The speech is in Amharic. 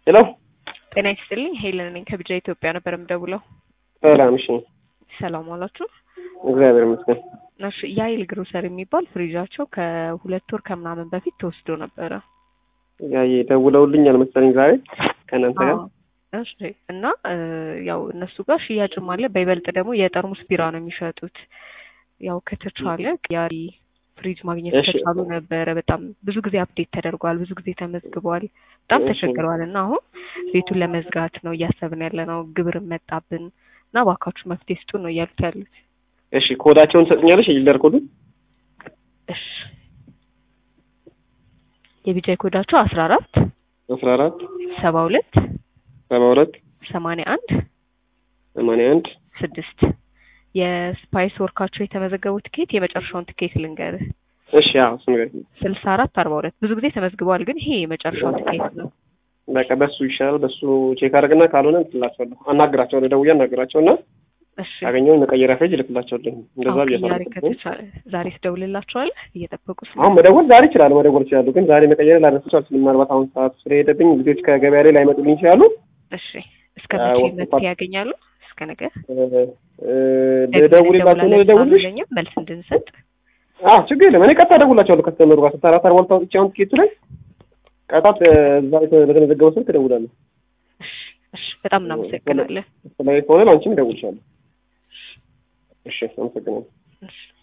ሄሎ ጤና ይስጥልኝ ሄለን ነኝ ከቢጃ ኢትዮጵያ ነበር የምደውለው። ሰላም። እሺ ሰላም ዋላችሁ። እግዚአብሔር ይመስገን። እሺ የሀይል ግሮሰር የሚባል ፍሪጃቸው ከሁለት ወር ከምናምን በፊት ተወስዶ ነበረ። ያዬ ደውለውልኛል መሰለኝ ዛሬ ከእናንተ ጋር አዎ። እሺ እና እ ያው እነሱ ጋር ሽያጭም አለ። በይበልጥ ደግሞ የጠርሙስ ቢራ ነው የሚሸጡት። ያው ከተቻለ ያሪ ፍሪጅ ማግኘት እሺ። ከቻሉ ነበረ። በጣም ብዙ ጊዜ አፕዴት ተደርጓል፣ ብዙ ጊዜ ተመዝግቧል። በጣም እሺ። ተቸግረዋል እና አሁን ቤቱን ለመዝጋት ነው እያሰብን ያለ ነው። ግብርም መጣብን እና እባካችሁ መፍትሄ ስጡን ነው እያሉት ያሉት። እሺ ኮዳቸውን ትሰጥኛለሽ? የሊደር ኮዱ እሺ የቢጃይ ኮዳቸው አስራ አራት አስራ አራት ሰባ ሁለት ሰባ ሁለት ሰማንያ አንድ ሰማንያ አንድ ስድስት የስፓይስ ወርካቸው የተመዘገቡ ትኬት የመጨረሻውን ትኬት ልንገርህ እሺ አዎ እሱ ነገር ስልሳ አራት አርባ ሁለት ብዙ ጊዜ ተመዝግበዋል፣ ግን ይሄ የመጨረሻው ትኬት ነው። በቃ በሱ ይሻላል። በሱ ቼክ አድርግና ካልሆነ እንትላቸዋለሁ አናግራቸዋለሁ። ደውዬ አናግራቸውና እሺ ያገኘውን መቀየሪያ ፌጅ እልክላቸዋለሁ። እንደዛ አሁን ብያለሁ። ቅያሬ ከተቻለ ዛሬ ትደውልላቸዋለህ እየጠበቁ ስለ አሁን መደወል ዛሬ ይችላሉ፣ መደወል ይችላሉ። ግን ዛሬ መቀየር ላነሳቸው አልችልም። ምናልባት አሁን ሰዓት ስለሄደብኝ ልጆች ከገበያ ላይ ላይመጡልኝ ይችላሉ። እሺ እስከ መቼ ወጥ- መፍትሄ ያገኛሉ? እስከ ነገ እ- እ- ልደውልላቸው ነው ልደውልሽ? ለኛ መልስ እንድንሰጥ አዎ ችግር የለም። እኔ ቀጥታ እደውላቸዋለሁ ከስተመሩ ጋር ስታራ ታር ዋልታ ወጥቼ አሁን ትኬቱ ላይ ቀጣት እዛ የተ- በተመዘገበው ስልክ እደውላለሁ። እሺ እሺ በጣም እናመሰግናለን። ላይ ከሆነ ለአንቺም እደውልሻለሁ። እሺ አመሰግናለሁ። እሺ